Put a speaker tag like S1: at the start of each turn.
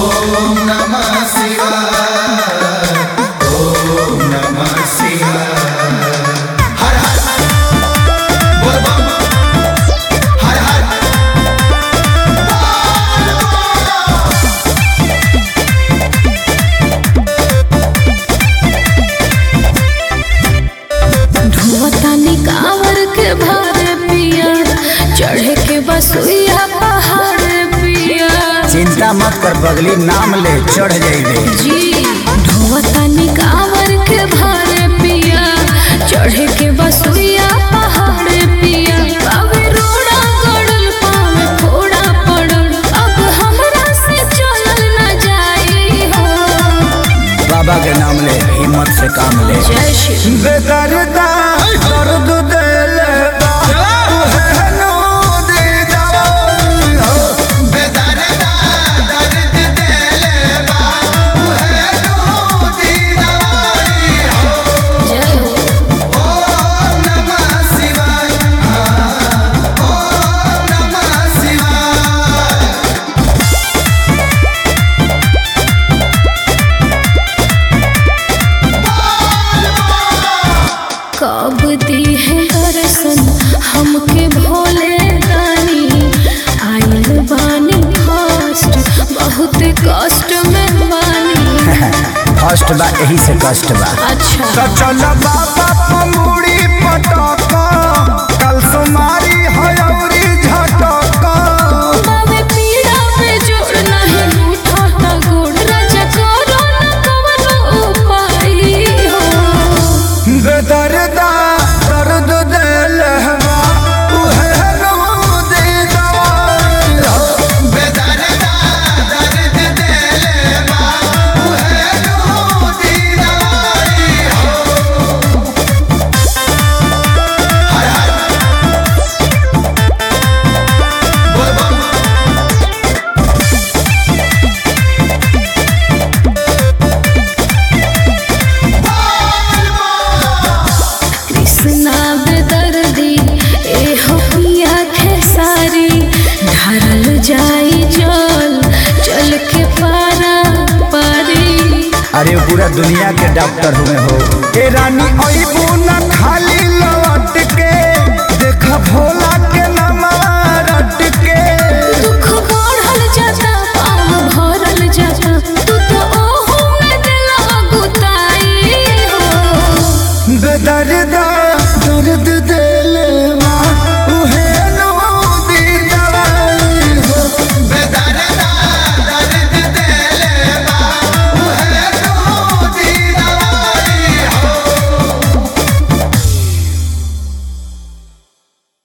S1: ओम नमः शिवाय ओम नमः शिवाय हर हर बोल बम हर हर
S2: धुआतानी कांवर के भारे पिया चढ़े के बसुइया पहाड़ पिया
S3: चिंता मत कर बगली नाम ले चढ़ जाइबे
S2: जी धुआतानी कांवर के भारे पिया चढ़े के बसुइया पहाड़ पिया अबे रोड़ा गड़ल पावे फोड़ा पड़ल अब हमरा से चलल न जाई हो
S3: बाबा के नाम ले हिम्मत से काम ले
S2: जय श्री
S3: बेदर्दा दर्द देले बा तुहे नो दे जाओ
S1: बेदर्दा दर्द देले बा उहे दूधी दवाई हो
S2: जय हो
S1: ओम नमः शिवाय ओम नमः शिवाय
S2: कब दी है दर्शन हमके भोले दानी आइल बानी फर्स्ट बहुत कष्ट में बानी
S3: फर्स्ट बा यही से कष्ट बा
S2: अच्छा
S3: तो चल बाबा पमुड़ी पटक कल सुमारी हयौरी झटक
S2: बाबे पीड़ा पे जोड़ नहीं रूठा ता गोड़ राजा करो न कवनो उपाय हो
S3: बेदर्दा दर्द देले बा तुहे नो दे जाओ
S1: बेदर्दा दर्द देले बा उहे दूधी दवाई हो हर हर बोल बम
S2: कृष्णा बेदर्दी ए हो पिया खेसारी ढारल जाई जल चल के पारा पारी
S3: अरे वो पूरा दुनिया के डॉक्टर हुए हो ए रानी अइबू न खाली लौट के देख भोला